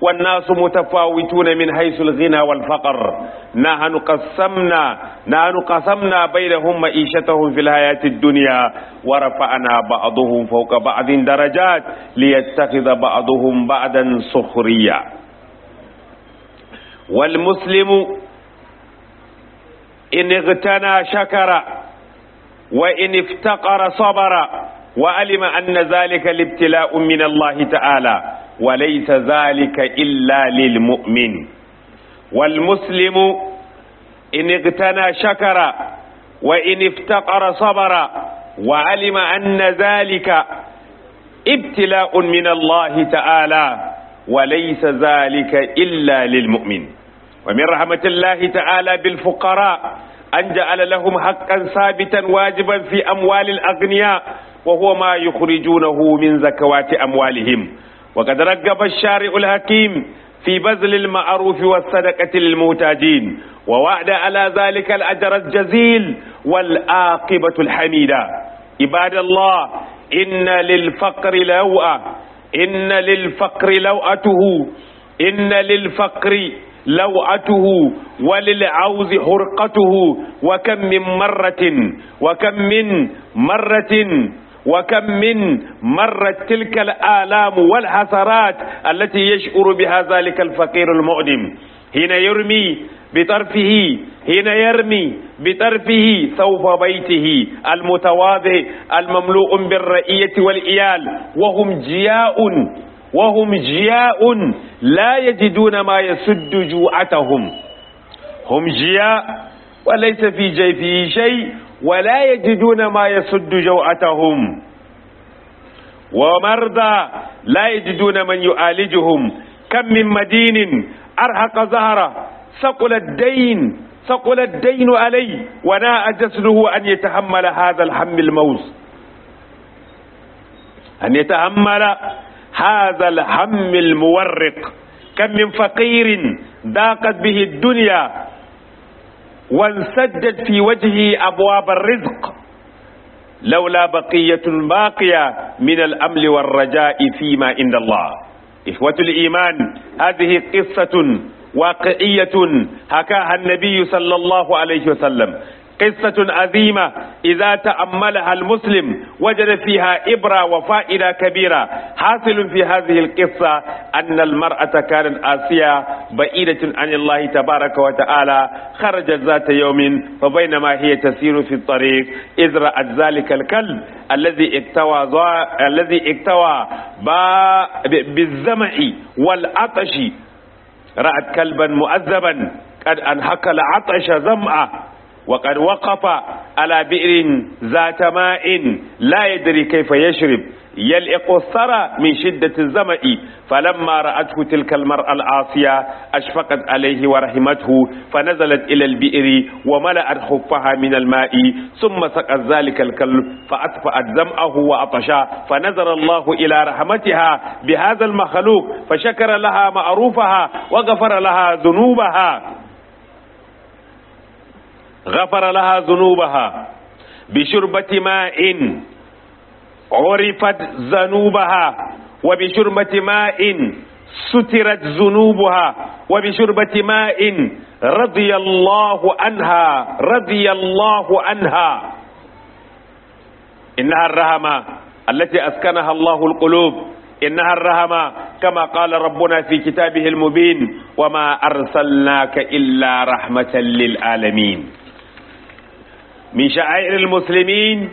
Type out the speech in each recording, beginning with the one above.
والناس متفاوتون من حيث الغنى والفقر نحن قسمنا نحن قسمنا بينهم معيشتهم في الحياة الدنيا ورفعنا بعضهم فوق بعض درجات ليتخذ بعضهم بعضا سخريا والمسلم إن اغتنى شكر وإن افتقر صبر وعلم أن ذلك الابتلاء من الله تعالى وليس ذلك إلا للمؤمن والمسلم إن اغتنى شكر وإن افتقر صبر وعلم أن ذلك ابتلاء من الله تعالى وليس ذلك إلا للمؤمن ومن رحمة الله تعالى بالفقراء أن جعل لهم حقا ثابتا واجبا في أموال الأغنياء وهو ما يخرجونه من زكوات أموالهم وقد رغب الشارع الحكيم في بذل المعروف والصدقة للمحتاجين ووعد على ذلك الأجر الجزيل والعاقبة الحميدة عباد الله إن للفقر لوءة إن للفقر لوءته إن للفقر لوعته وللعوز حرقته وكم من مرة وكم من مرة وكم من مرت تلك الآلام والحسرات التي يشعر بها ذلك الفقير المؤدم حين يرمي بطرفه حين يرمي بطرفه ثوب بيته المتواضع المملوء بالرئية والإيال وهم جياء وهم جياء لا يجدون ما يسد جوعتهم هم جياء وليس في جيفه شيء ولا يجدون ما يسد جوعتهم ومرضى لا يجدون من يعالجهم كم من مدين أرهق ظهره ثقل الدين ثقل الدين عليه وناء جسده أن يتحمل هذا الهم الموز أن يتحمل هذا الهم المورق كم من فقير ضاقت به الدنيا وانسدت في وجهه أبواب الرزق لولا بقية باقية من الأمل والرجاء فيما عند الله إخوة الإيمان هذه قصة واقعية حكاها النبي صلى الله عليه وسلم قصة عظيمة إذا تأملها المسلم وجد فيها إبرة وفائدة كبيرة حاصل في هذه القصة أن المرأة كانت آسية بعيدة عن الله تبارك وتعالى خرجت ذات يوم فبينما هي تسير في الطريق إذ رأت ذلك الكلب الذي اكتوى الذي اكتوى بالزمع والعطش رأت كلبا مؤذبا قد أنهك العطش زمعه وقد وقف على بئر ذات ماء لا يدري كيف يشرب يلئق الثرى من شدة الزمأ فلما رأته تلك المرأة العاصية أشفقت عليه ورحمته فنزلت إلى البئر وملأت خفها من الماء ثم سقت ذلك الكلب فأطفأت زمأه وأطشا فنظر الله إلى رحمتها بهذا المخلوق فشكر لها معروفها وغفر لها ذنوبها غفر لها ذنوبها بشربة ماء عرفت ذنوبها وبشربة ماء سترت ذنوبها وبشربة ماء رضي الله عنها رضي الله عنها إنها الرحمة التي أسكنها الله القلوب إنها الرحمة كما قال ربنا في كتابه المبين وما أرسلناك إلا رحمة للعالمين من شعائر المسلمين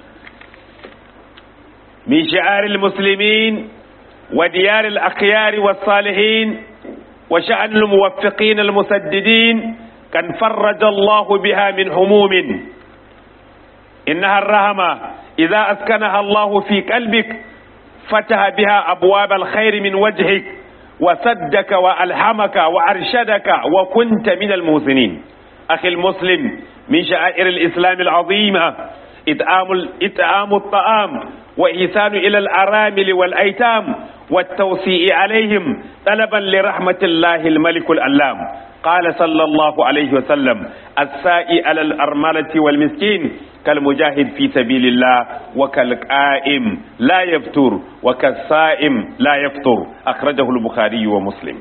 من شعائر المسلمين وديار الأخيار والصالحين وشأن الموفقين المسددين كان فرج الله بها من هموم إنها الرحمة إذا أسكنها الله في قلبك فتح بها أبواب الخير من وجهك وسدك وألهمك وأرشدك وكنت من المحسنين أخي المسلم من شعائر الإسلام العظيمة إطعام إطعام الطعام وإحسان إلى الأرامل والأيتام والتوسيع عليهم طلبا لرحمة الله الملك الألام قال صلى الله عليه وسلم السائي على الأرملة والمسكين كالمجاهد في سبيل الله وكالقائم لا يفتر وكالصائم لا يفطر أخرجه البخاري ومسلم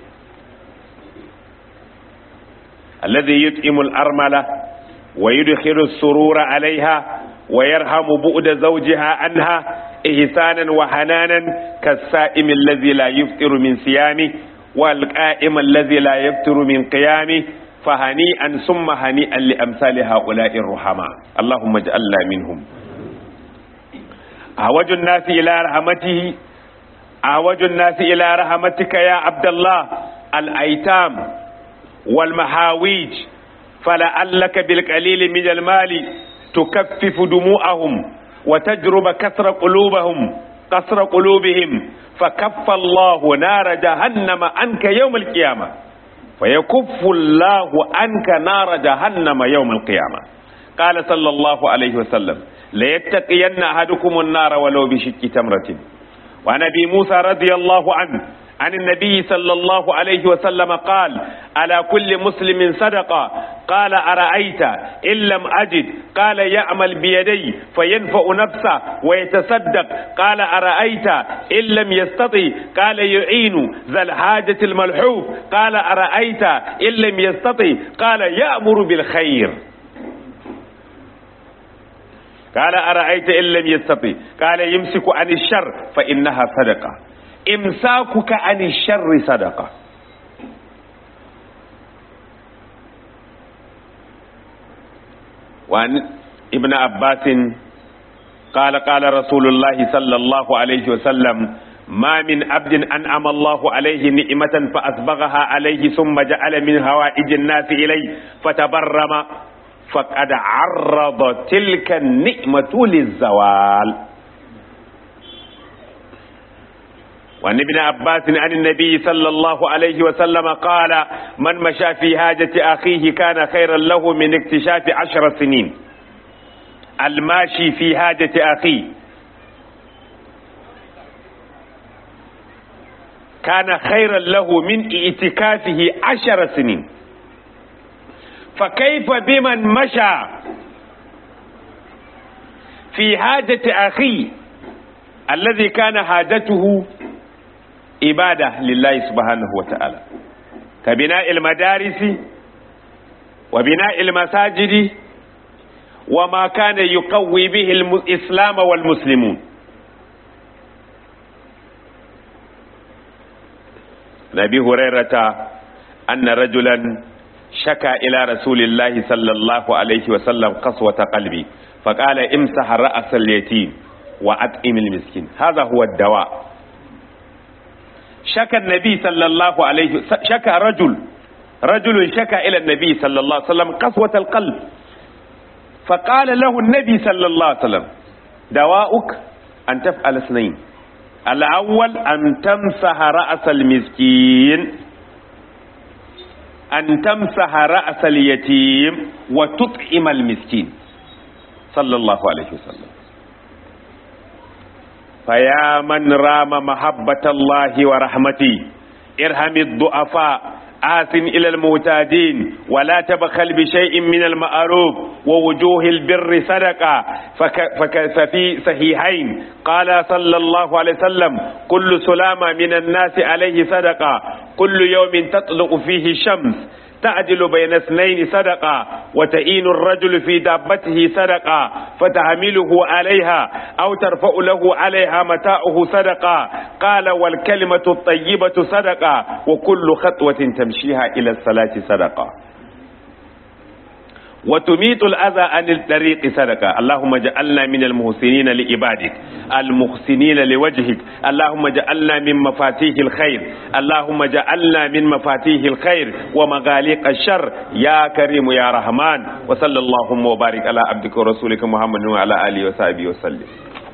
الذي يطعم الأرملة ويدخل السرور عليها ويرحم بؤد زوجها عنها إحسانا وحنانا كالسائم الذي لا يفطر من صيامه والقائم الذي لا يفطر من قيامه فهنيئا ثم هنيئا لأمثال هؤلاء الرحماء اللهم اجعلنا منهم أعوج الناس إلى رحمته أعوج الناس إلى رحمتك يا عبد الله الأيتام والمحاويج فلعلك بالقليل من المال تكفف دموعهم وتجرب كسر قلوبهم كسر قلوبهم فكف الله نار جهنم عنك يوم القيامة فيكف الله عنك نار جهنم يوم القيامة قال صلى الله عليه وسلم ليتقين أحدكم النار ولو بشك تمرة وعن أبي موسى رضي الله عنه عن النبي صلى الله عليه وسلم قال على كل مسلم صدقة قال أرأيت إن لم أجد قال يعمل بيدي فينفع نفسه ويتصدق قال أرأيت إن لم يستطع قال يعين ذا الحاجة الملحوف قال أرأيت إن لم يستطع قال يأمر بالخير قال أرأيت إن لم يستطع قال يمسك عن الشر فإنها صدقة إمساكك عن الشر صدقة وعن ابن عباس قال قال رسول الله صلى الله عليه وسلم ما من عبد أنعم الله عليه نعمة فأسبغها عليه ثم جعل من هوائج الناس إليه فتبرم فقد عرض تلك النعمة للزوال وعن ابن عباس عن النبي صلى الله عليه وسلم قال من مشى في حاجة أخيه كان خيرا له من اكتشاف عشر سنين الماشي في حاجة أخيه كان خيرا له من اعتكافه عشر سنين فكيف بمن مشى في حاجة أخيه الذي كان حاجته عبادة لله سبحانه وتعالى كبناء المدارس وبناء المساجد وما كان يقوي به الإسلام والمسلمون نبي هريرة أن رجلا شكى إلى رسول الله صلى الله عليه وسلم قسوة قلبي فقال امسح رأس اليتيم وأطعم المسكين هذا هو الدواء شكى النبي صلى الله عليه وسلم شكى رجل رجل شكى إلى النبي صلى الله عليه وسلم قسوة القلب فقال له النبي صلى الله عليه وسلم دواؤك أن تفعل اثنين الأول أن تمسح رأس المسكين أن تمسح رأس اليتيم وتطعم المسكين صلى الله عليه وسلم فيا من رام محبة الله ورحمته ارحم الضعفاء آثن إلى المعتادين ولا تبخل بشيء من المعروف ووجوه البر صدقة فك فك ففي صحيحين قال صلى الله عليه وسلم كل سلامة من الناس عليه صدقة كل يوم تطلق فيه الشمس تعدل بين اثنين صدقة وتئين الرجل في دابته صدقة فتحمله عليها أو ترفع له عليها متاعه صدقة قال والكلمة الطيبة صدقة وكل خطوة تمشيها إلى الصلاة صدقة وتميت الأذى عن الطريق صدقة اللهم اجعلنا من المحسنين لعبادك المحسنين لوجهك اللهم اجعلنا من مفاتيح الخير اللهم اجعلنا من مفاتيح الخير ومغاليق الشر يا كريم يا رحمن وصلى اللهم وبارك على عبدك ورسولك محمد وعلى آله وصحبه وسلم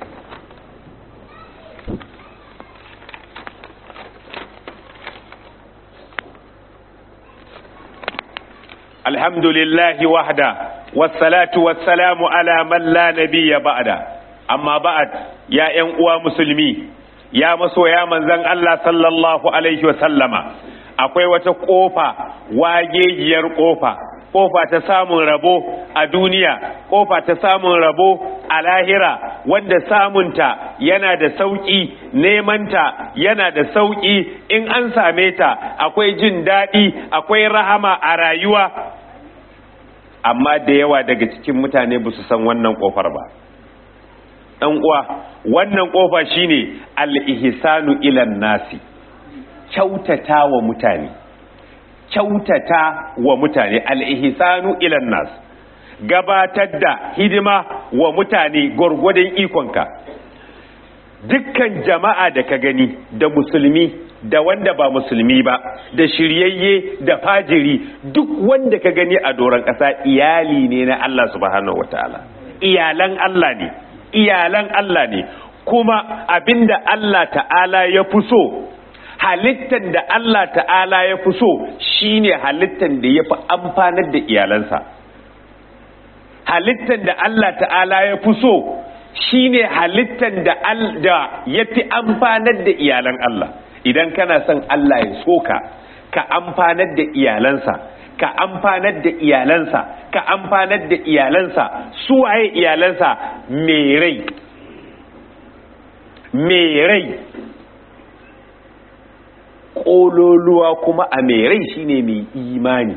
الحمد لله وحده والصلاة والسلام على من لا نبي بعده أما بعد يا أنقوى مسلمي يا مسو يا من زن الله صلى الله عليه وسلم akwai wata ƙofa wagegiyar ƙofa kofa ta samun rabo a duniya kofa ta samun rabo a lahira wanda samunta yana da sauƙi nemanta yana da sauƙi in an same ta akwai jin daɗi akwai rahama a rayuwa amma da yawa daga cikin mutane ba su san wannan kofar ba ɗan uwa wannan kofa shine al-ihsanu ilan nasi kyautata wa mutane kyautata wa mutane al-ihsanu ilan nas gabatar da hidima wa mutane gwargwadon ikonka dukkan jama'a da ka gani da musulmi da wanda ba musulmi ba da shiryayye da fajiri duk wanda ka gani a doron ƙasa iyali ne na Allah subhanahu wataala iyalan Allah ne iyalan Allah ne kuma abinda Allah ta'ala ya fi so halittan da Allah ta'ala ya fi so shine halittan da ya fi amfanar da iyalansa halittan da Allah ta'ala ya fi so shine halittan da ya fi amfanar da iyalan Allah idan kana son Allah ya soka ka amfanar da iyalansa ka amfanar da iyalansa ka amfanar da iyalansa su waye iyalansa mai rai mai rai ƙololuwa kuma a mai rai shine mai imani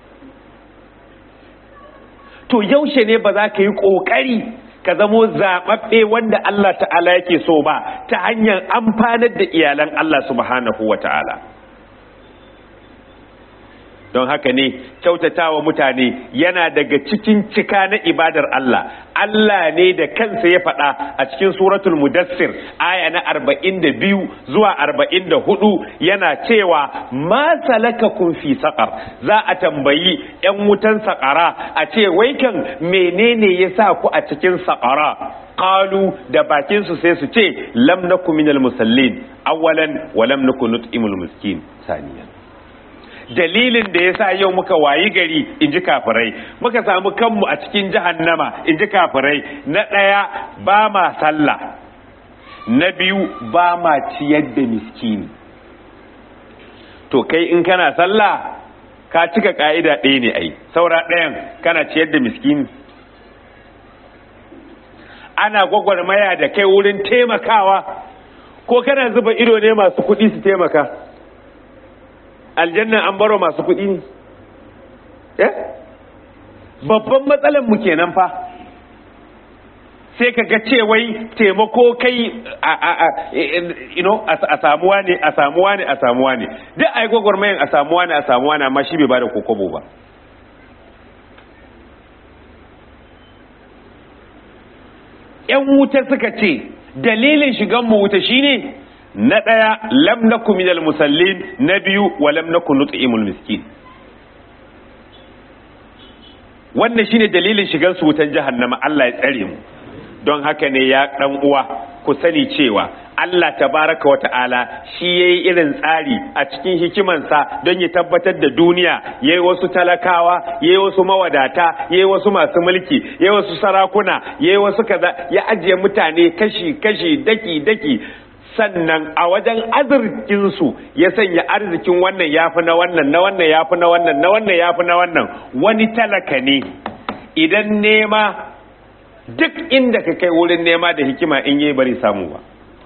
to yaushe ne ba za ka yi ƙoƙari ka zamo zaɓaɓɓe wanda Allah ta'ala yake so ba ta hanyar amfanar da iyalan Allah subhanahu wa ta'ala don haka ne kyautatawa mutane yana daga cikin cika na ibadar Allah Allah ne da kansa ya faɗa a cikin suratul mudassir aya na arba'in da biyu zuwa arba'in da hudu yana cewa ma salakakum fi saƙar za a tambayi 'yan wutan saƙara a ce wai kan menene ya sa ku a cikin saƙara qalu da bakinsu sai su ce lam naku minal musallin awwalan wa lam naku nut'imul miskin saniyan dalilin da ya sa yau muka wayi gari in ji kafirai muka samu kanmu a cikin jahannama in ji kafirai na ɗaya ba ma sallah na biyu ba ma ciyar da miskini to kai in kana sallah ka cika ka'ida ɗaya ne ai saura ɗayan kana ciyar da miskini ana gwagwarmaya da kai wurin taimakawa ko kana zuba ido ne masu kuɗi su taimaka aljanna an baro masu kuɗi ne eh babban matsalar mu kenan fa sai ka ga cewai taimako kai a a a you know a samuwa ne a samuwa ne a samuwa ne duk ai gwagwarmayan a samuwa ne a samuwa ne amma shi bai bada kokobo ba yan wuta suka ce dalilin shigan mu wuta shine na ɗaya lam naku minal musallin na biyu wa lam naku nut'imul miskin wannan shine dalilin shigan su wutan jahannama Allah ya tsare mu don haka ne ya dan uwa ku sani cewa Allah tabaraka wa ta'ala shi yayi irin tsari a cikin hikimansa don ya tabbatar da duniya yayi wasu talakawa yayi wasu mawadata yayi wasu masu mulki yayi wasu sarakuna yayi wasu kaza ya ajiye mutane kashi kashi daki daki sannan a wajen arzikinsu ya sanya arzikin wannan ya fi na wannan na wannan ya fi na wannan na wannan ya fi na wannan wani talaka ne idan nema duk inda ka kai wurin nema da hikima in yi bari samu ba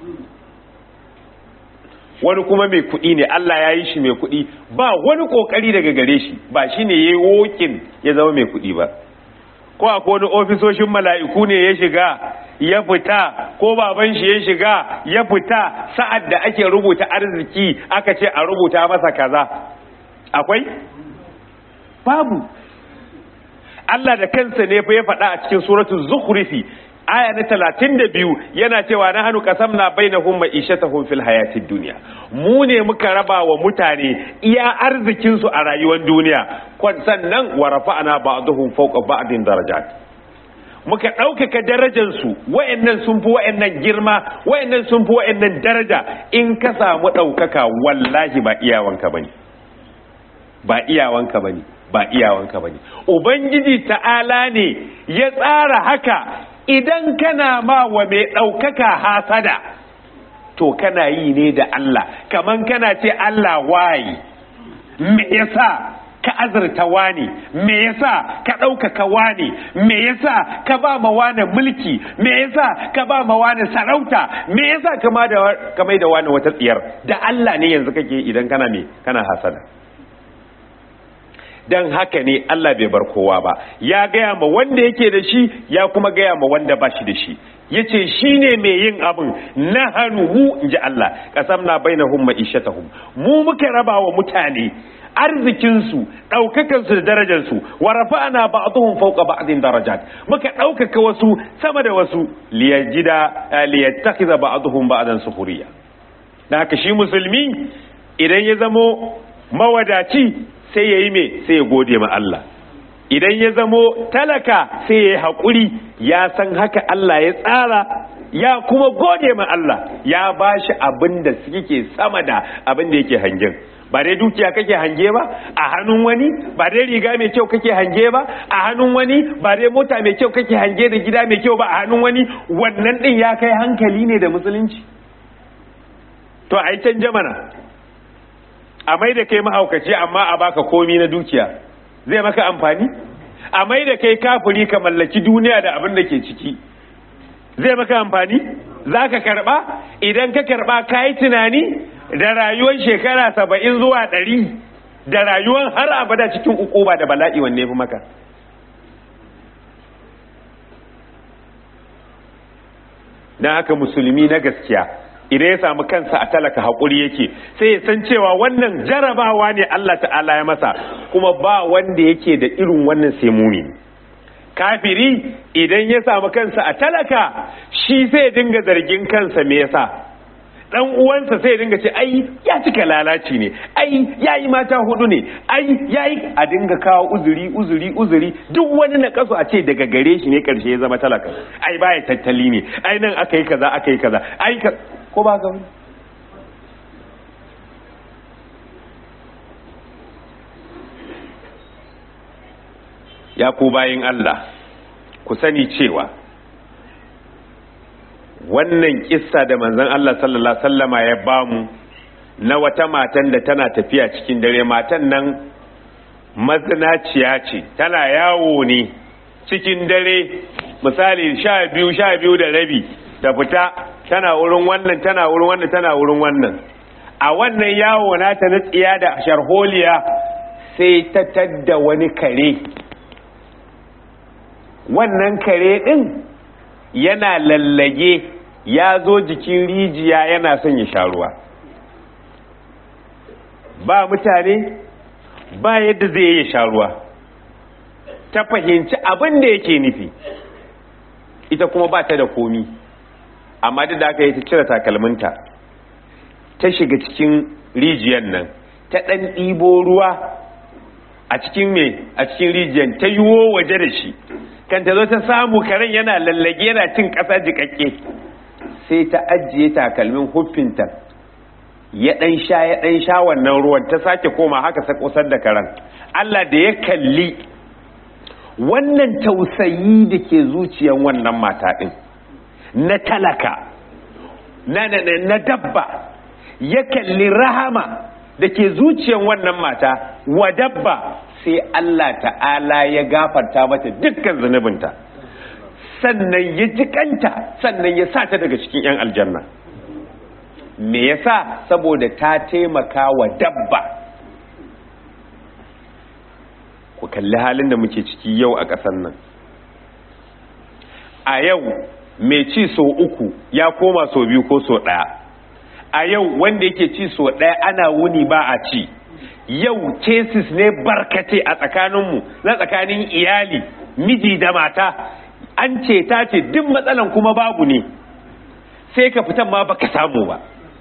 wani kuma mai kuɗi ne Allah ya yi shi mai kuɗi ba wani ƙoƙari daga gare shi ba shi ne ya yi wokin ya zama mai kuɗi ba ko akwai wani ofisoshin mala'iku ne ya shiga ya fita ko baban shi ya shiga ya fita sa'ad da ake rubuta arziki aka ce a rubuta masa kaza akwai babu Allah da kansa ne fa ya faɗa a cikin suratul zukhrifi aya na talatin da biyu yana cewa na hannu kasam na bai na hun ma'ishatahun fil hayatid duniya mu ne muka raba wa mutane iya arzikinsu a rayuwar duniya sannan wa rafa'ana ba'dhum fawqa ba'din darajat muka ɗaukaka darajansu wa'annan sun fi wa'annan girma wa'annan sun fi wa'annan daraja in ka samu ɗaukaka wallahi ba iyawanka bane ba iyawanka bane ba iyawanka bane ubangiji ta'ala ne ya tsara haka idan kana ma wa mai ɗaukaka hasada to kana yi ne da Allah kaman kana ce Allah waye me yasa ka azurta wani me yasa ka ɗaukaka wani me yasa ka ba ma wani mulki me yasa ka ba ma wani sarauta me yasa ka ma da ka mai da wani wata tsiyar da Allah ne yanzu kake idan kana me kana hasada dan haka ne Allah bai bar kowa ba ya gaya ma wanda yake da shi ya kuma gaya ma wanda ba shi da shi yace shine mai yin abin na hannu mu inji Allah qasamna bainahum ma'ishatahum mu muka raba wa mutane arzikinsu ɗaukakansu da darajarsu wa rafa'ana ba'dhum fawqa ba'din darajat muka ɗaukaka wasu sama da wasu liyajida liyattakhidha ba'dhum ba'dan sukhriya dan haka shi musulmi idan ya zamo mawadaci sai yayi me sai ya gode ma Allah idan ya zamo talaka sai ya yi haƙuri ya san haka Allah ya tsara ya kuma gode ma Allah ya bashi abin da suke sama da abin da yake hangen ba dai dukiya kake hange ba a hannun wani ba dai riga mai kyau kake hange ba a hannun wani ba dai mota mai kyau kake hange da gida mai kyau ba a hannun wani wannan din ya kai hankali ne da musulunci to a yi canja mana a mai da kai mahaukaci amma a baka komi na dukiya zai maka amfani a mai da kai kafuri ka mallaki duniya da abin da ke ciki zai maka amfani za ka karba idan ka karba ka yi tunani da rayuwar shekara saba'in zuwa ɗari da rayuwar har abada cikin ukuba da bala'i wanne fi maka don haka musulmi na gaskiya idan ya samu kansa a talaka haƙuri yake sai ya san cewa wannan jarabawa ne Allah ta'ala ya masa kuma ba wanda yake da irin wannan sai mumini kafiri idan ya samu kansa a talaka shi sai dinga zargin kansa me yasa dan uwansa sai dinga ce ai ya cika lalaci ne ai yayi mata hudu ne ai yayi a dinga kawo uzuri uzuri uzuri duk wani na kaso a ce daga gare shi ne karshe ya zama talaka ai baya tattali ne ai nan aka yi kaza aka yi kaza ai ka ko ba ga ya ku bayin Allah ku sani cewa wannan kissa da manzon Allah sallallahu alaihi wasallama ya bamu na wata matan da tana tafiya cikin dare matan nan mazinaciya ce tana yawo ne cikin dare misali sha biyu sha biyu da rabi ta fita tana wurin wannan tana wurin wannan tana wurin wannan a wannan yawo nata na tsiya da sharholiya sai ta tadda wani kare wannan kare din yana lallage ya zo jikin rijiya yana son ya sha ruwa ba mutane ba yadda zai yi sha ruwa ta fahimci abin da yake nufi ita kuma ba ta da komi amma duk da aka yi ta cire takalminta ta shiga cikin rijiyar nan ta ɗan ɗibo ruwa a cikin me a cikin rijiyar ta yiwo waje da shi kan ta zo ta samu karen yana lallage yana cin ƙasa jiƙaƙƙe sai ta ajiye takalmin huffinta ya ɗan sha ya ɗan sha wannan ruwan ta sake koma haka sa kusar da karen Allah da ya kalli wannan tausayi da ke zuciyan wannan mata ɗin na talaka na, na, na dabba ya kalli rahama da ke zuciyan wannan mata wa dabba sai Allah ta'ala ya gafarta mata dukkan zunubinta sannan ya jikanta sannan ya sa ta daga cikin 'yan aljanna me yasa saboda ta taimaka wa dabba ku kalli halin da muke ciki yau a ƙasar nan a yau mai ci so uku ya koma so biyu ko so ɗaya a yau wanda yake ci so ɗaya ana wuni ba a ci yau cases ne barkate a tsakaninmu na tsakanin iyali miji da mata an ce ta ce duk matsalan kuma babu ne sai ka fitan ma baka samu ba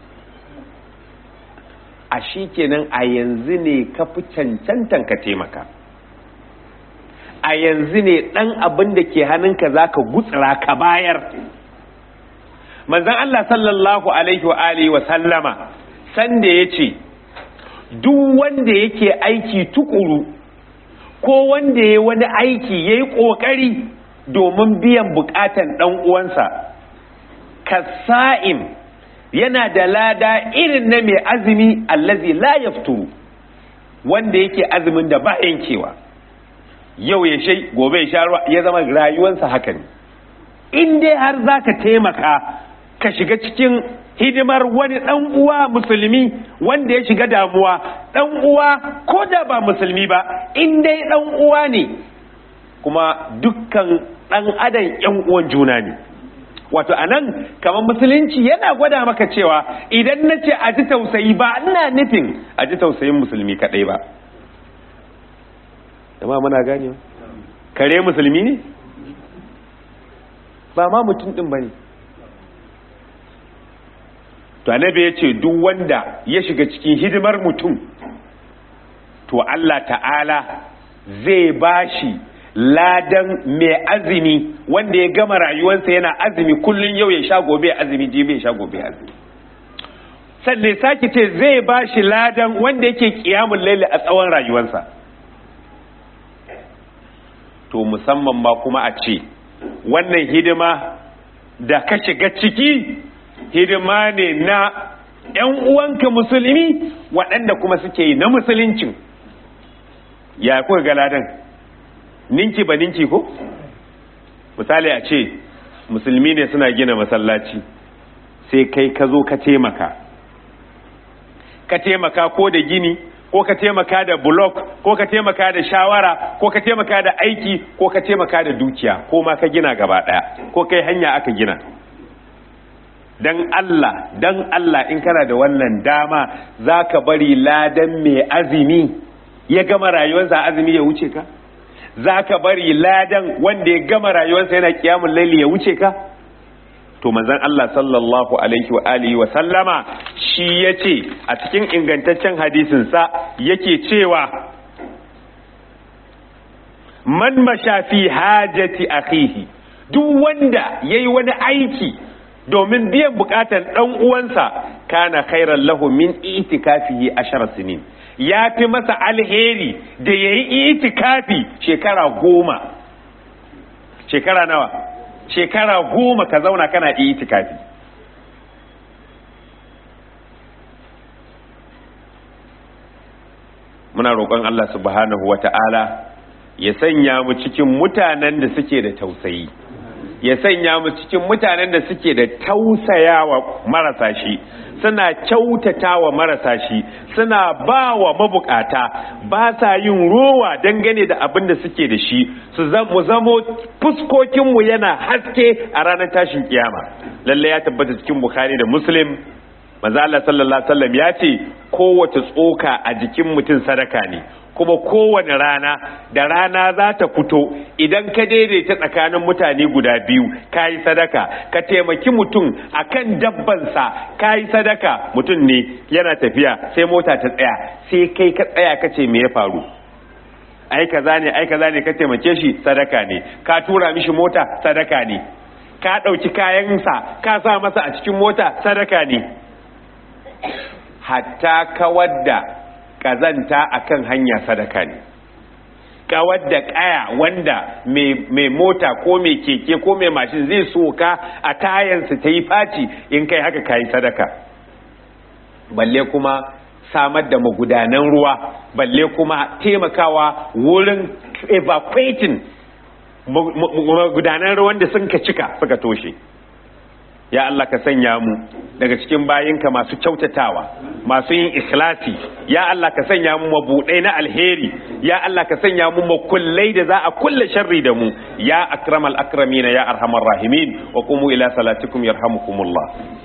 a shi kenan a yanzu ne ka fi cancantan ka taimaka a yanzu ne ɗan abin da ke hannunka za ka gutsira ka bayar manzan Allah sallallahu alaihi wa alihi wa sallama sanda ya ce duk wanda yake aiki tukuru ko wanda ya wani aiki ya yi ƙoƙari domin biyan buƙatan ɗan uwansa kasa'im yana da lada irin na mai azumi allazi la yafturu wanda yake azumin da ba yankewa yau ya shai gobe ya sha ruwa ya zama rayuwarsa haka ne in dai har za ka taimaka ka shiga cikin hidimar wani ɗan uwa musulmi wanda ya shiga damuwa ɗan uwa ko da ba musulmi ba in dai ɗan uwa ne kuma dukkan ɗan adam ‘yan uwan juna ne wato a nan kamar musulunci yana gwada maka cewa idan na ce a ji tausayi ba ina nufin a ji tausayin musulmi kaɗai ba jama'a muna gane kare musulmi ne ba ma mutum ɗin ba ne to annabi ya ce duk wanda ya shiga cikin hidimar mutum to Allah ta'ala zai bashi ladan mai azumi wanda ya gama rayuwarsa yana azumi kullum yau ya sha gobe azumi jibi ya sha gobe azumi sannan sake ce zai bashi ladan wanda yake kiyamun laili a tsawon rayuwarsa to musamman ma kuma a ce wannan hidima da ka shiga ciki hidima ne na ‘yan uwanka musulmi waɗanda kuma suke yi na musuluncin ya kuka ga ladan ninki ba ninki ko misali a ce musulmi ne suna gina masallaci sai kai ka zo ka taimaka ka taimaka ko da gini ko ka taimaka da blok ko ka taimaka da shawara ko ka taimaka da aiki ko ka taimaka da dukiya ko ma ka gina gaba daya ko kai hanya aka gina dan Allah dan Allah in kana da wannan dama zaka bari ladan mai azumi ya gama rayuwarsa azumi ya wuce ka zaka bari ladan wanda ya gama rayuwarsa yana kiyamul laili ya wuce ka to manzon Allah sallallahu alaihi wa alihi wa sallama shi yace a cikin ingantaccen hadisin sa yake cewa man mashafi hajati akhihi duk wanda yayi wani aiki domin biyan bukatar dan uwansa kana khairan lahu min itikafihi ashara sinin ya fi masa alheri da yayi itikafi shekara goma shekara nawa shekara goma ka zauna kana itikafi muna roƙon Allah subhanahu wa ta'ala ya sanya mu cikin mutanen da suke da tausayi ya sanya mu cikin mutanen da suke da tausayawa marasa shi suna kyautata wa marasa shi suna ba wa mabukata ba sa yin rowa dangane da abin da suke da shi su mu zamo fuskokinmu yana haske a ranar tashin kiyama lalle ya tabbata cikin bukhari da muslim manzo Allah sallallahu alaihi wasallam ya ce kowace tsoka a jikin mutum sadaka ne kuma kowane rana da rana za ta fito idan ka daidaita tsakanin mutane guda biyu ka yi sadaka ka taimaki mutum a kan dabbansa ka yi sadaka mutum ne yana tafiya sai mota ta tsaya sai kai ka tsaya ka ce me ya faru ai kaza ne ai kaza ne ka taimake shi sadaka ne ka tura mishi mota sadaka ne ka ɗauki kayansa ka sa masa a cikin mota sadaka ne hatta kawar da kazanta akan hanya sadaka ne kawar da kaya wanda mai mota ko mai keke ko mai mashin zai soka a tayansa ta yi faci in kai haka kayi sadaka balle kuma samar da magudanan ruwa balle kuma taimakawa wurin evacuating magudanan ruwan da sun ka cika suka toshe ya Allah ka sanya mu daga cikin bayinka masu kyautatawa masu yin ikhlasi ya Allah ka sanya mu mabudai na alheri ya Allah ka sanya mu makullai da za a kulle sharri da mu ya akramal akramina ya arhamar rahimin wa qumu ila salatikum yarhamukumullah